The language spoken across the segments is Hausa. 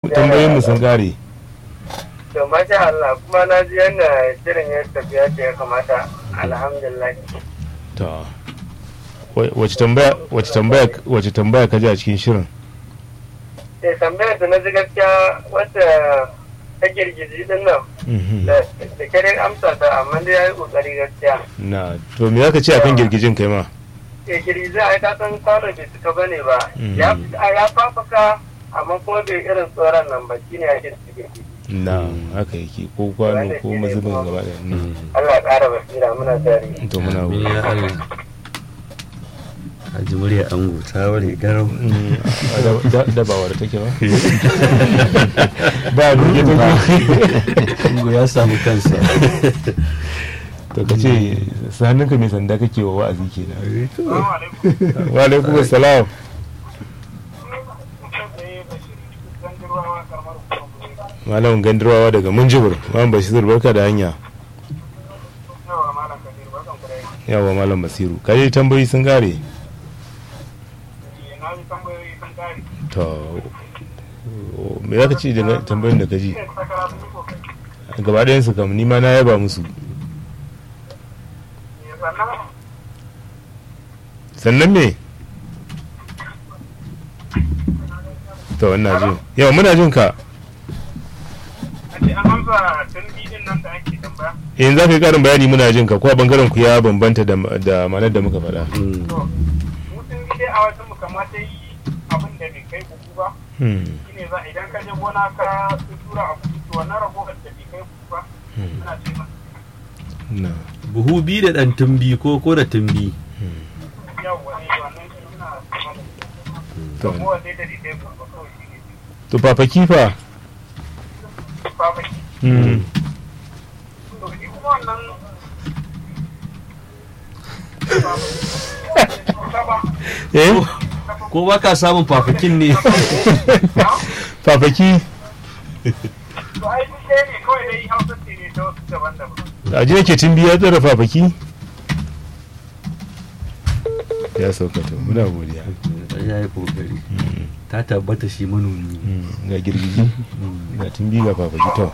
tambayoyin mu sun kare To masha Allah kuma na ji yadda shirin ya tafiya da ya kamata alhamdulillah. to wa- wace tambaya wace tambaya wace tambaya ka ji a cikin shirin Sai tambayar da na ji gaskiya wata ta girgizi din nan Mhm. da da kare amsa ta amma dai ya yi kokari gaskiya. na to me zaka ce akan girgijin kai ma Ke girgizi a ta san kwano bai cika bane ba. Mhm. Ya ya fafaka amma kuma bai irin tsoron nan ba shine ya ke girgizi. na haka yake ko kwano ko mazubin gaba da Allah ya ƙara basira muna tare. to muna Amin ya Allah. Haji murya ango ta ware garau. Mm, da- da- da ba wadda take ba ba duke take Ango ya samu kansa. to ka ce hannunka mai sanda kake wa wa'azi kenan wa alaikum assalam malam gandirwawa daga munjibir malam bashir barka da hanya yawa malam basiru kaje tambayi sun gare to me za ka ci da tambayin da ka ji gaba ɗayan su kam ni ma na yaba musu sannan me to wannan jin yawa muna jin ka in za ka yi ƙarin bayani muna jin ka ko a bangaren ku ya bambanta da da manar da muka faɗa Mm. mutum dai a wajen mu kamata yi abin da bai kai buku ba Hmm, shine za idan ka je gona ka tura abu to wannan ragowar da bai kai buku ba hmm, ana ce masa na Buhu biyu da ɗan tumbi ko ko da tumbi. yawwa ne wannan shi suna to ragowar dai da bai kai buku ba kawai shi ne to papaki fa babaki Hmm, to shi kuma wannan eh Ko ba ka samun fafakin ne. papaki to ai duk ɗaya ne kawai dai hausa ce ne ta wasu daban-daban a ji yake tun biya tsara papaki ya sauka to muna godiya Ya yi kokari. Ta tabbata shi manomi. ne. Hmm, ga girgiji ga tun biyu ga papaki to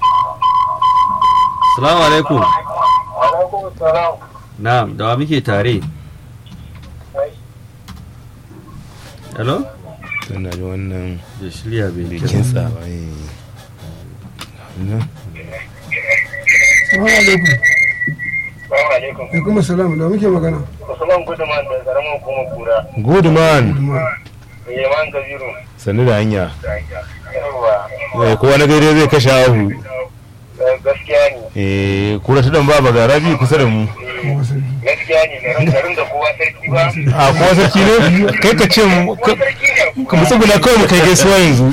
Salamu alaikum. alaikum salam Na'am, da wa muke tare? Hello? tana da wannan Da shirya bai bai kira. kintsa ba eh. Wannan. Salamu alaikum. Assalamu alaikum Da kuma salam da muke magana. Usman Guduman da karamin hukumar kura good man Yaman Kabiru sannu da hanya yawwa Eh, kowa na gaire zai kashe ahu gaskiya ne eh kura ta dan baba ga rabi kusa da mu gaskiya ne garin garin da kowa sarki ba a kowa sarki ne kai ka ce mu ka sarki ne ka mutsu guda kawai mu kai gaisuwa yanzu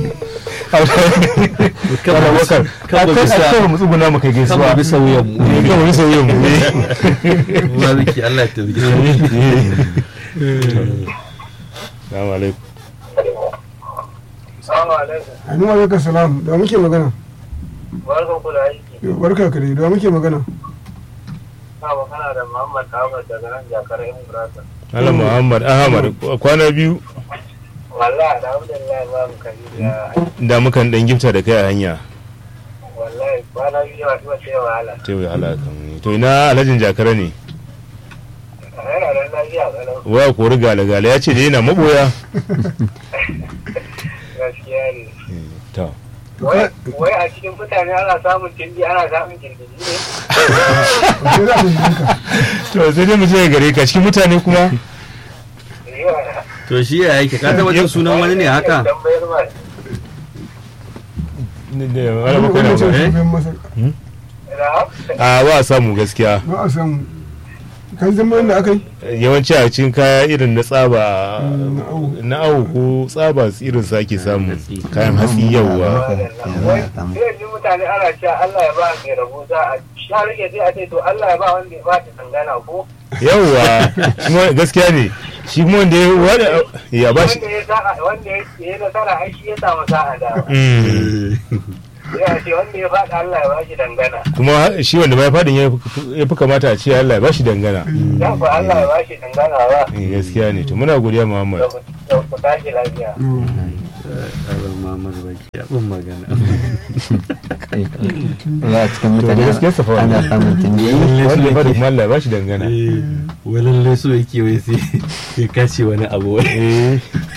Wala wakar ka Kaba kai bisa- a kawai mutsu guda mu kai gaisuwa Kaba bisa wuyan mu. Eh, kaba bisa wuyan mu eh. Ruwa miki Allah ta bi. Assalamu alaikum Assalamu alaikum Anu alaikum salam da muke magana. barkan ku da aiki Barka ka dai da muke magana. na magana da Muhammad Ahmad daga nan jakar yan burasa Malam Muhammad Ahmad kwana biyu wallahi alhamdulillah ba mu kari da da mukan dan gifta da kai a hanya wallahi kwana biyu masu wace wahala ta yi halaka to ina alhajin jakara ne yana da lafiya kalau waya kori gale-gale ya ce da yana maboya gaskiya ne to wai wai a cikin mutane ana samun tindi ana samun girgiji ne Sai za mu yi ka. to sai dai mu je gare ka cikin mutane kuma Yawa. To shi ya yake ka taba jin sunan wani ne haka? Tambayar ma. Ne- ne, wala ba kai na Wannan ce ba. shugaban Masar. Na? a ba a samu gaskiya Ba a samu. Kan zama da aka yi. yawanci a cikin kaya irin na tsaba na awo. na awo ko tsaba irin su ake samu hatsi. kayan hatsi yauwa Wai, sai yanzu mutane ana cewa Allah ya ba mai rabo za a sha rike sai a ce to Allah ya ba wanda ya ba ta tangana ko yauwa kuma gaskiya ne shi kuma wanda ya wada ya ba shi wanda ya sa'a wanda ya ya nasara ai shi ya samu sa'a da Mm. sai a ce wanda ya faɗa Allah ya ba shi dangana kuma shi wanda ma ya fadin ya fi- ya fi kamata a ce Allah ya ba shi dangana dan ku Allah ya ba shi dangana ba Eh, gaskiya ne to muna godiya Muhammad da ku da ku tashi lafiya Mm. Aron Muhammad Baki abin magana. za a cikin to da mutane gaskiyar sa fa ana wannan samun tunde wanda ya bada kuma Allah ya bashi dangana Eh, wai lallai so yake wai sai ya kace wani abu wai. eh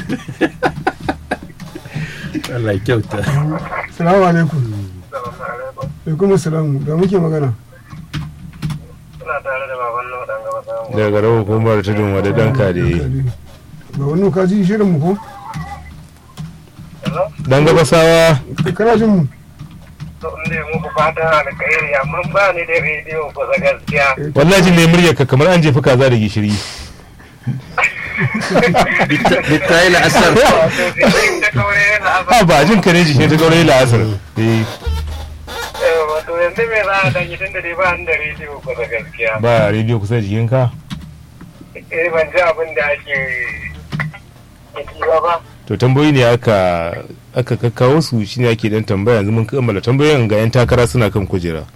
Allah ya kyauta. salamu alaikum alaikum salam da muke magana Suna tare da baban nan dan gaba samu. daga rawar hukumar tudun wada danka da yi ba wannan ka ji shirin mu ko Hello? dan gabasawa kana jin mu To in ne muku fatan alkhairi amma ba ni da rediyo ko da gaskiya. wallahi ne muryar ka kamar an jefi kaza da gishiri Bitta yi la'asar. Wato sai ta kaure yana ha ba jin ka ne jikin ta gaurayi la'asar eh Wato yanzu me za a dan yi tunda dai ba ni da rediyo ko da gaskiya. ba rediyo kusa da jikinka Eh ban ji abin da ake yi ba. to tambayoyi ne aka aka kakkawo su shine ake dan tambaya yanzu mun kammala tambayoyin ga yan takara suna kan kujera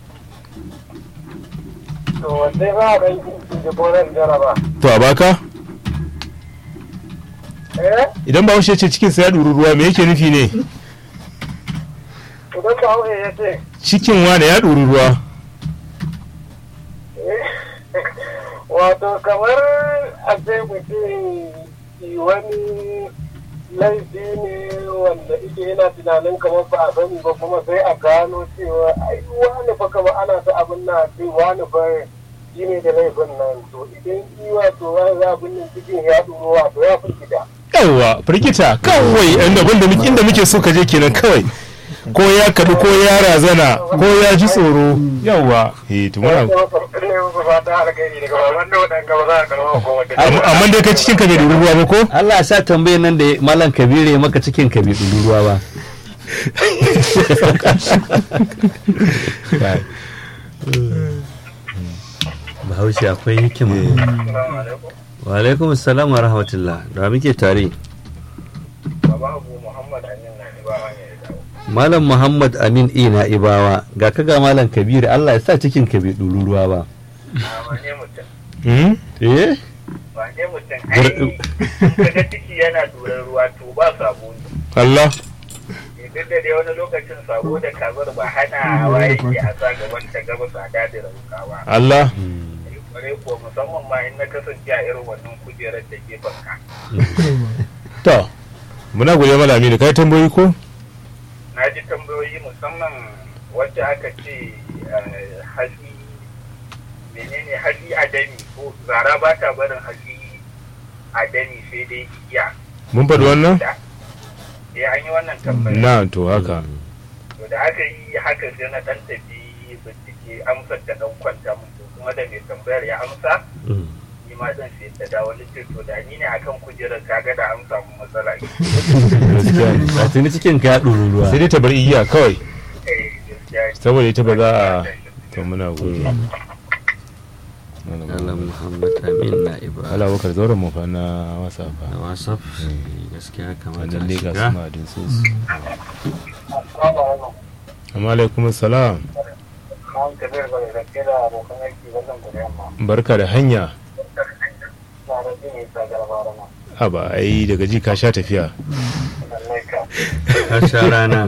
To wanda za a dan yi da koran jaraba. to a baka Eh? idan ba ce cikin sa ya ɗuri ruwa me yake nufi ne Idan ka hau ya ce cikin wane ya ɗuri ruwa wato kamar a ce mutum yi wani laifi ne wanda ike yana tunanin kamar ba a sani ba kuma sai a gano cewa ai wani fa kamar ana ta abin na ce wani fa shi ne da laifin nan to idan yi wato wani abin nan cikin ya ɗuro wato ya fi gida yawwa firgita kawai inda abinda muke inda muke so ka je kenan kawai ko ya kaɗu ko ya razana ko ya ji tsoro yawwa eh to muna ne musu fata alkhairi daga baban da waɗanda ba za a karɓa ko wata amma amma dai kai cikin ka bai ɗuri ruwa ba ko Allah ya sa tambayar nan da Malam Kabiru ya maka cikin ka bai ɗuru ruwa ba. Bahaushe akwai hikima. Wa alaikum salam wa rahmatullah. Da muke tare. Baba Abu Muhammad Amin na ni ba hanya ya dawo. Malam Muhammad Amin Ina Ibawa ga ka ga Malam Kabiru Allah ya sa cikin ka bai ɗuru ruwa ba. A wane mutum? Hmm? Eh? wane mutum ai kaga ciki yana duran ruwa to ba sabo ne Allah duk da dai wani lokacin sabo da kazar ba hana wa yake a sa gaban ta gaba sada da raukawa Allah kware ko musamman ma in na kasance a irin wannan kujerar da gefen ka to muna gode malami da kai tambayoyi ko na ji tambayoyi musamman wacce aka ce eh, hali menene hali adami ko zara ba ta barin hali adami sai dai iya mun faɗi wannan da eh an yi wannan tambaya na to haka to da aka yi haka sai na dan tafi bincike amsar da dan kwanta mun to kuma da mai tambayar ya amsa ni ma zan sai ta dawo litin to da ni ne akan kujerar kaga da an samu matsala gaskiya ne Ba tuni cikin ka ya ɗuru ruwa. sai dai ta bar igiya kawai eh gaskiya ne. saboda ita ba za a to muna gode Malam Muhammad Amin na Ibawa. Allah bakar zauren mu fa na wasa fa Na WhatsApp gaskiya kamata wannan a ne ga shiga. su madin su su Assalamu alaikum. amma alaikum salam An kabir ba da rake da abokan aiki wannan da yamma. barka da hanya Na da jini ta garba rana. haba ai daga ji ka sha tafiya Lallai ka. Ka sha rana.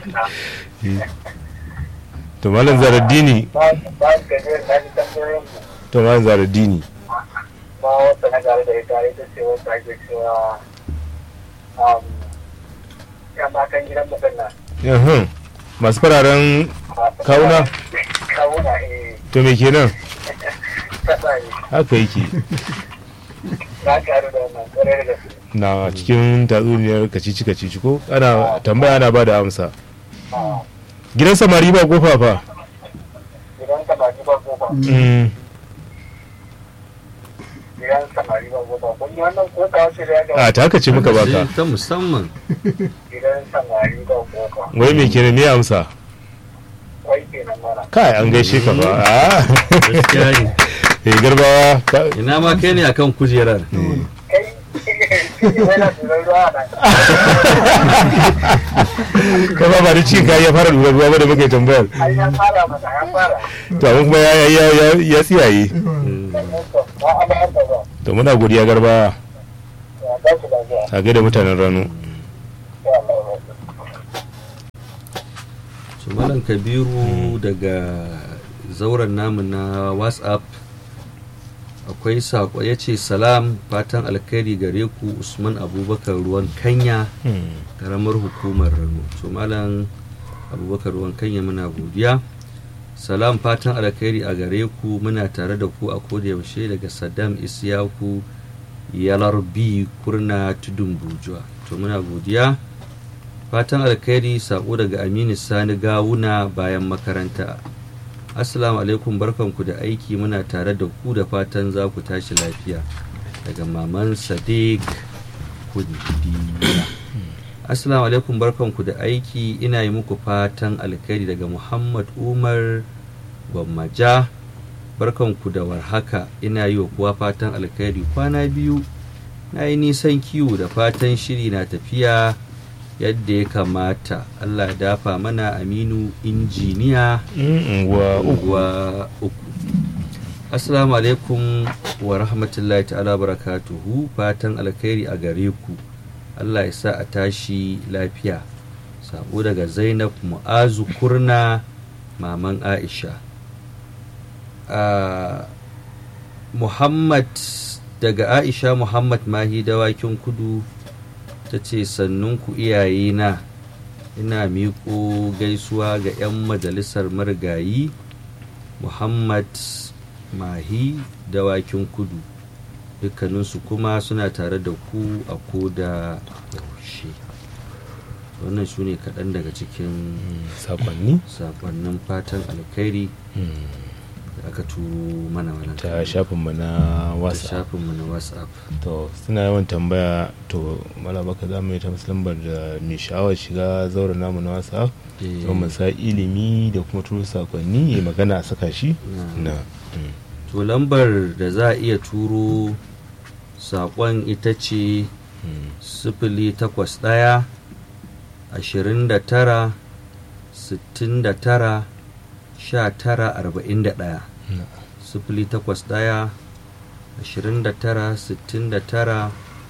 to malam zaraddini Ba ba kabir na ji tambayoyin ku. to malam zaraddini Ba wata na gare da ita ita ce wata ake cewa um, ya matan gidan mutum na. Yahun. masu fararen Kawuna? Kawuna eh to me kenan kasa ne. haka yake Na karu da wannan kare da gaske. na cikin tatsuniyar kacici kacici ko ana tambaya ana ba da amsa Ah, gidan samari ba kofa fa Gidan samari ba kofa. Mm, Gidan samari ba kofa. Kun yi wannan kofa wacce da ya ga a ta haka ce muka baka Ta musamman. gidan samari ba kofa. wai me kenan me amsa Wai kenan mana. kai an gaishe ka ba a Gaskiya ne. eh garbawa ka- Ina ma kai ne akan kujerar. Kai, yana tunan ruwa na. ka ba ba da cikin kayan ya fara lura ruwa ba da muka yi tambayar Ai ya fara mata, ya fara. to amma kuma ya ya ya ya tsiyaye Ba a bayar da ba. to muna godiya garbawa Ya ba shi lafiya. a gaida mutanen rano Ya Allah. su malam kabiru daga zauren namu na whatsapp akwai sako ya ce salam fatan alkhairi gare ku usman abubakar ruwan kanya karamar hukumar rano su malam abubakar ruwan kanya muna godiya salam fatan alkhairi a gare ku muna tare da ku a yaushe daga saddam isyaku yalarbi kurna tudun bujuwa to muna godiya fatan alkhairi sako daga aminu sani gawuna bayan makaranta assalamu alaikum barkanku da aiki muna tare da ku da fatan za ku tashi lafiya daga maman sadiq kudiya assalamu alaikum barkanku da aiki ina yi muku fatan alkhairi daga muhammad umar gwammaja barkanku da warhaka ina yi wa kuwa fatan alkhairi kwana biyu na yi nisan kiwo da fatan shiri na tafiya yadda ya kamata allah ya dafa mana aminu injiniya wa uku wa uku assalamu alaikum wa rahmatullahi ta'ala barakatuhu fatan alkhairi a gare ku allah ya sa a tashi lafiya sabo daga zainab mu'azu kurna maman aisha Ah, muhammad daga aisha muhammad mahi dawakin kudu ta ce sannunku iyayena ina miƙo gaisuwa ga 'yan majalisar marigayi muhammad mahi dawakin kudu dukkaninsu kuma suna tare da ku a koda yaushe wannan su ne kaɗan daga cikin sakonni sakonnin fatan alkhairi da aka turo mana wannan ta shafinmu na ta whatsapp shafinmu na whatsapp to suna yawan tambaya to malabaka za mu yi ta lambar da mai sha'awar shiga zauren namu na whatsapp Eh, don mu sa ilimi da kuma turo sakonni ya magana a saka shi na- na mm. to lambar da za a iya turo saƙon ita ce Mm. sifili takwas ɗaya ashirin da tara sittin da tara sha tara arba'in da ɗaya Na. sifili takwas ɗaya ashirin da tara sittin da tara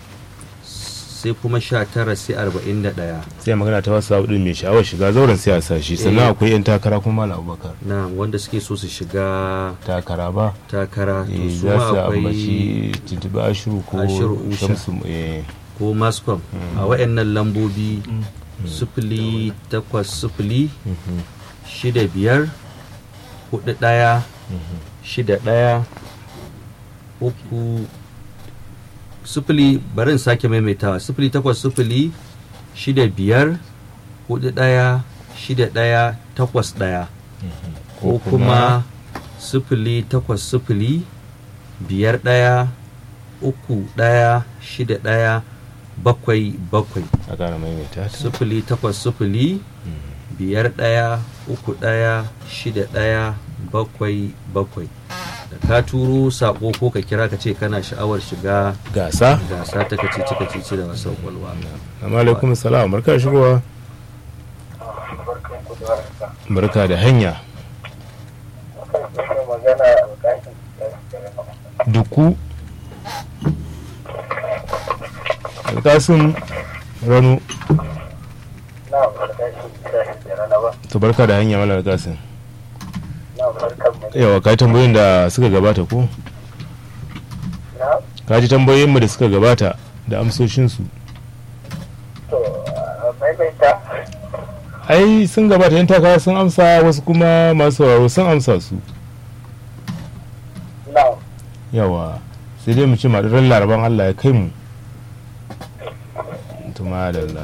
sai kuma sha tara sai arba'in da ɗaya sai magana ta whatsapp din mai sha'awar shiga zauren sai a sa shi Eh. sannan akwai yan takara kuma malam abubakar na wanda suke so su shiga takara ba takara to eh, su za ma su akwai ambaci tuntuɓi ashiru ko Ashiru Usha. shamsu eh, ko mascom a wayannan lambobi sifili takwas sifili mhm, shida biyar hudu ɗaya shida ɗaya uku sifili bari in sake maimaitawa sifili takwas sifili shida biyar hudu ɗaya shida ɗaya takwas ɗaya ko kuma sifili takwas sifili biyar ɗaya uku ɗaya shida ɗaya bakwai bakwai a ƙara maimaita ta sifili takwas sifili biyar ɗaya uku ɗaya shida ɗaya bakwai bakwai da ka turo saƙo ko ka kira ka ce kana sha'awar shiga gasa gasa ta kacici kacici da wasan kwalwa amma alaikum salam barka da shigowa barkan ku da warhaka barka da hanya akan magana alƙashin duku alkasun rano na alƙashin da rana ba to barka da hanya malar alkasun na barkan mu yawa ka ji tambayoyin da suka gabata ko na ka ji tambayoyinmu da suka gabata da amsoshinsu to a maimaita ai sun gabata yan takara sun amsa wasu kuma masu sauraro sun amsa su na yawa sai dai mu ce maɗurar laraban allah ya kai mu to madalla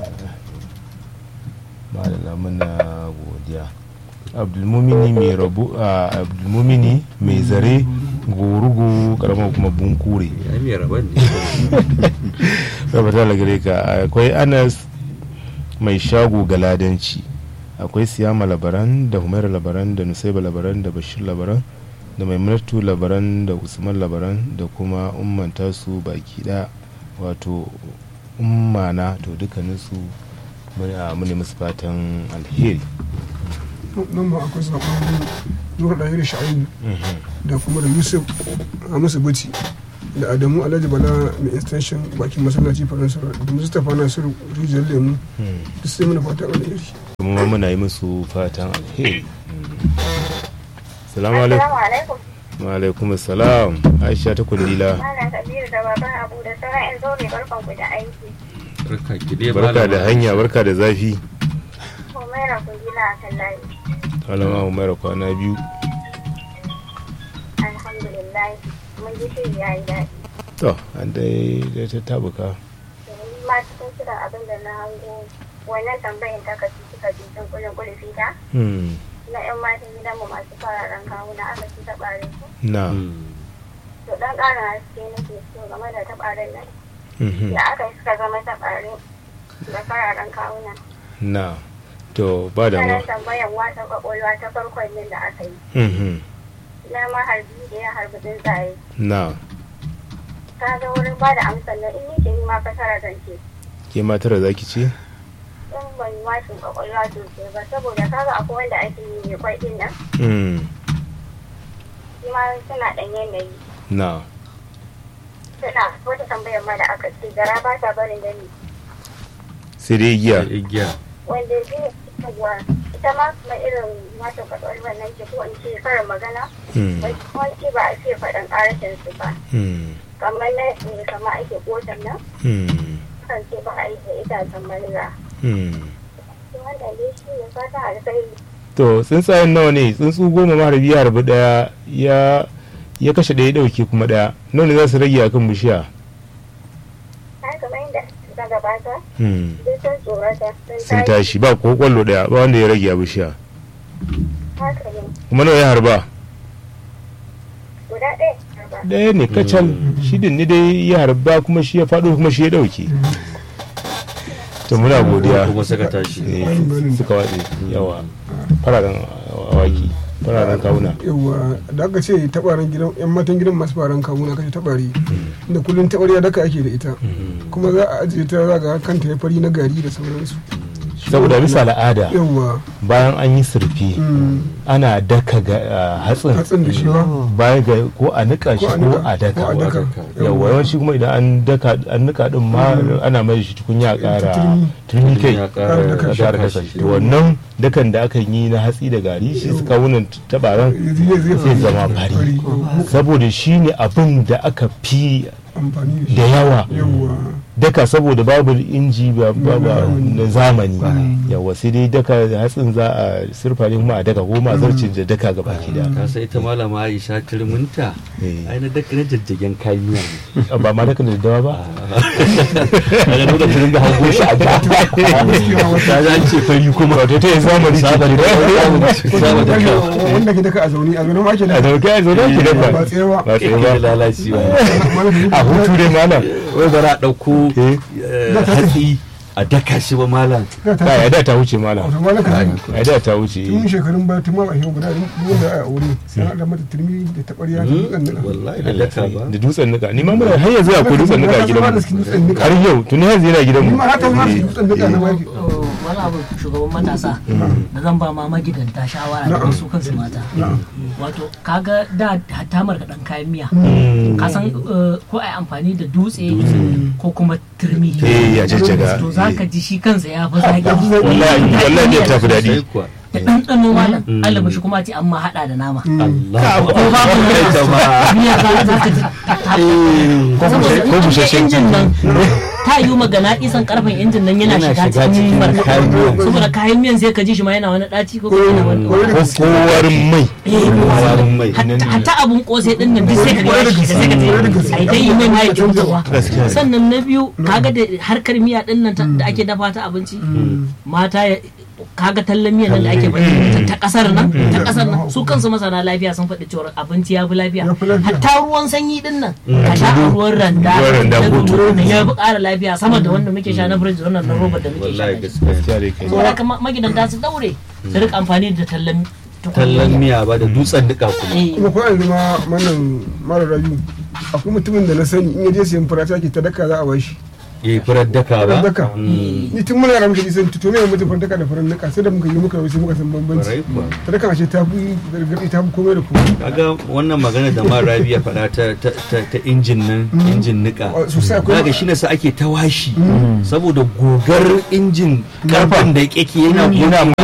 madalla muna godiya abdulmumini mai rabu a abdulmumini mai zare gorugo karamar kuma bunkure ya mai rabon ne rabata da gare ka akwai anas mai shago galadanci akwai siyama labaran da humaira labaran da nusaiba labaran da bashir labaran da maimunatu labaran da usman labaran da kuma umman tasu baki da wato ummana to dukkaninsu muna mune musu fatan alheri nan ba akwai sakon nura ɗaya da sha'ayi da kuma da yusuf a musu buci da adamu alhaji bala mai extension bakin masallaci faransa da mustapha nasiru rijiyar lemu duk sai mana fata alheri kuma muna yi musu fatan alheri salamu alaikum Assalamu alaikum. wa alaikum salam aisha ta kundila Malam Kabiru da baban Abu da sauran 'yan zaure barkan ku da aiki. barka ki dai barka da malama. hanya barka da zafi Humaira kun gina a kan layi. malama umaira kwana biyu Alhamdulillah. Mun ji shiri ya yi daɗi. to an dai dai ta tabuka Domin ma cikin kiran abin da na hango wannan tambayin ta kaci suka ji sun kulin kulifi ta Hmm, na 'yan matan gidanmu masu fararen kawuna aka ci taɓare su. na Mm. To ɗan ƙarin haske nake so game da taɓaren nan. mhm, Da aka yi suka zama taɓare da fararen kawuna. na to ba da ma Sannan tambayan wata kwakwalwa ta farkon yin da aka yi. mhm, Na ma harbi da ya harbi tsuntsaye. na ka ga wurin ba da amsar nan in ni ke ma fasara zan ce ke matar da zaki ce in ban yi washin kwakwalwa sosai ba saboda kaga akwai wanda ake yi mai kwai din nan Hmm, shi ma suna ɗan yanayi na suna wata tambayar ma da aka ce gara ba ta barin gani sai dai giya Da igiya wanda zai cewa ita ma kuma irin washin kwakwalwa nan ce ko in ce karin magana Hmm, wani ba a ce faɗin ƙarashin su ba hmm, kamar na ne kama ake kotan nan hmm, kan ce ba a yi da itacen marira hmm. wanda dai shi ne fata alkhairi to tsuntsayen nawa ne tsuntsu goma maharbi ya harbi daya ya ya kashe daya ya dauke kuma daya nawa ne za su rage akan bishiya har kamar yadda suka gabata Hmm, duk sun tsorata sun tashi ba ko kwallo daya ba wanda ya rage a bishiya haka ne kuma nawa ya harba guda ɗaya ba daya ne kacal shi din ne dai ya harba kuma shi ya faɗo kuma shi ya dauke to muna godiya kuma suka tashi Eh, suka watse yawa fararen awaki fararen kawuna yawa da aka ce tabarin gidan yan matan gidan masu faran kawuna kashe tabari da kullun tabariya daka ake da ita kuma za a ajiye ta za ga kanta ya fari na gari da sauransu saboda bisa al'ada yawa bayan an yi surfi mm, ana daka ga ah, hatsin hatsin da shi ba bayan ga ko a nika shi Ko a ko nika, a daka ko a daka. yawa yawanci kuma idan an daka an nika din ma ana mai shi tukunya a kara Turmi. turmi kai ya a ƙara daka shi. kara kasa shi to wannan dakan da aka yi na hatsi da gari shi suka wunan tabaran zai zai sai zama fari saboda shi ne abin da aka fi amfani da shi da yawa yawa daka saboda babu inji ba ba- ba- na zamani yawa sai dai daka hatsin za a surfa ne kuma a daka ko ma zarcin da daka gaba ki da ta sai ita malama Aisha turminta Eh. ai na daka na jajjagen kayan miya ne ba ma daka da dawa ba daga nuna turin da hango shi a ga ta ji an ce fari kuma wato ta yi zamani ce Zamani da Saba da kyau. wanda ke daka a zaune a zaune ma ake a da dauke a zaune ki dafa ba tsaye ba ba tsaye Ƙirƙiri ba lalaci ba a hutu dai malam wai bara a ɗauko Eh. eh, hatsi a daka shi ba malam ba ya da ta wuce malam wato ma na kan ya da ta wuce tun shekarun ba tun ma ba shi guda duk wanda a aure sai an da mata turmi da tabariya da dutsen nika wallahi da daka ba da dutsen nika ni ma muna har yanzu akwai dutsen nika a gidan da dutsen mu nika har yau tuni yanzu yana gidan ni mu ma haka ma su dutsen nika na baki wani abu shugaban matasa da zan ba ma magidanta shawara da wasu kansu mata wato kaga da hatta marka dan kayan miya ka san eh, ko ai amfani da dutse ko kuma turmi Eh, ya jajjaga. to zaka ji shi kansa ya fi zaki wallahi wallahi ne ta fi daɗi sai kuwa da ɗanɗano malam Allah shi kuma ce amma haɗa da nama Allah ko babu nama miya za za ka ji ta saboda ko in busasshen injin nan ta yi magana isan karfin injin nan yana Yana shiga shiga cikin cikin marka kayan miyan. saboda kayan miyan sai ka ji shi ma yana wani ɗaci ko kuma yana wani ko kowarin mai warin mai hatta hatta abun kosai din nan duk sai ka ga ya shiga sai ka je ai dai yi mai mai kyautawa sannan na biyu kaga da harkar miya din nan ta- da ake dafa ta abinci mata ya- kaga tallan miya nan da ake faɗi ta- ta kasar nan ta kasar nan su kansu masana lafiya sun faɗi cewa abinci ya fi lafiya Ya fi lafiya. hatta ruwan sanyi din nan ka sha a ruwan randa Ruwan randa na ko turo ne ya fi ƙara lafiya sama da wanda muke sha na firiji wannan na roba da muke sha wallahi na shi. gaskiya gaskiya dai kai saboda haka ma- magidanta su daure su rika amfani da tallan tukunya. tallan miya ba da dutsen duka kuma Eh. kuma ko yanzu ma wannan mara rayu akwai mutumin da na sani in ya je sayan fura ta ke ta daka za a bashi ya yi furar daka ba Furar daka. Mm. ni tun muna ramshi san to me mutum fara daka da furan daka sai da muka yi muka yi sai muka san bambanci Kwarai kuwa. ta daka ashe ta fi gargaɗi ta fi komai da komai kaga wannan magana da ma rabi ya faɗa ta, ta, ta, ta injin nan injin nika Oh, sosai akwai- kaga shine sa ake ta washi saboda gogar injin karfan da yake yana yana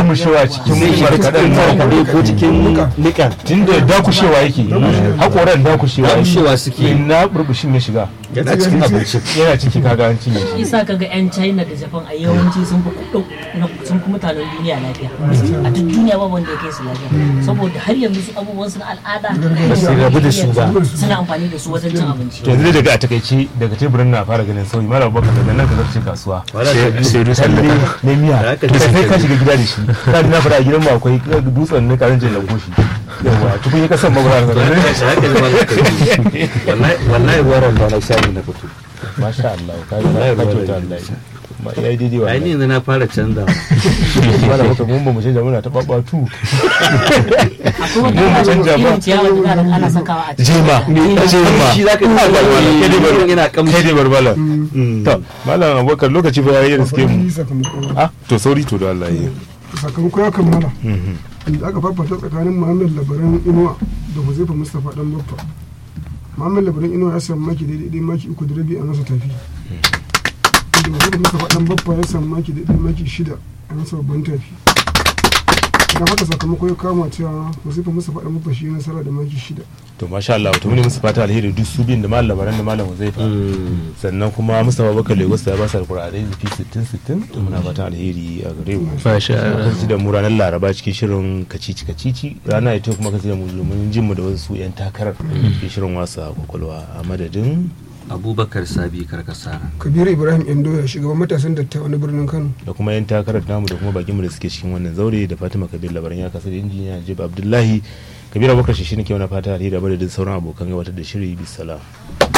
murmushewa cikin zai shiga cikin markaɗe ko cikin nikan tunda dakushewa yake hakoran dakushewa yake Dakushewa suke. na burbushin ya shiga yana cikin abincin yana ciki kaga an cinye shi isa kaga yan china da japan a yawanci sun fi kudu sun fi mutanen duniya lafiya a duk duniya ba wanda ya kai su lafiya saboda har yanzu su abubuwan su na al'ada Ba su rabu da su ba. suna amfani da su wajen cin abinci to yanzu dai daga a takaice daga teburin na fara ganin sauyi mara bakar daga nan ka zarce kasuwa Wala ta- sai dusan ne miya Da aka to ji sai sai ka ka shiga gida da shi ka ji na fara a gidan mu akwai dutsen ne karan jin lanko shi yawa tukun ya kasan magana ka haka haka ne malam kabiru wallahi wallahi waran da na shayi na fito masha Allah ka yi Wallahi ka ruwa kyauta da Allah nisa. ma ya yi daidai ai ni wannan yanzu na fara canza mala baka mun ba mu canja muna ta babatu akwai wata Mu mu canja ba. irin ciyawa da za ana sakawa a cikin jema jema shi zaka yi kai dai bar- yana kamshi kai dai barbala to malam abubakar lokaci ba ya yi riske mu Akwai sakamako ah to sauri to da Allah ya yi sakamako ya kammala Mhm. inda aka fafata tsakanin muhammad labaran inuwa da huzaifa mustapha dan baffa muhammad labaran inuwa ya samu maki daidai maki uku da rabi a masa tafi inda huzaifa mustapha dan baffa ya samu maki daidai maki shida a masa babban tafi idan haka sakamako ya kama cewa huzaifa mustapha dan baffa shi ya nasara da maki shida to masha Allah to mune musu fata alheri duk su biyun da malam labaran da malam Huzaifa sannan kuma Mustapha Bakar Lagos ya ba su alƙur'anai da fi 60 60 to muna fatan alheri a gare mu Masha Allah. Kan da mu ranar Laraba cikin shirin kacici kacici rana ita kuma kaci da mu domin jin mu da wasu yan takarar ke shirin wasa kwakwalwa a madadin abubakar sabi karkasara kabiru ibrahim indoya shugaban matasan dattawa na birnin kano da kuma yan takarar namu da kuma bakinmu da suke cikin wannan zaure da Fatima Kabir labaran ya kasa da injiniya Jib Abdullahi Kabir Abubakar shi ne ke wani fata alheri a madadin sauran abokan gabatar da shiri bisalam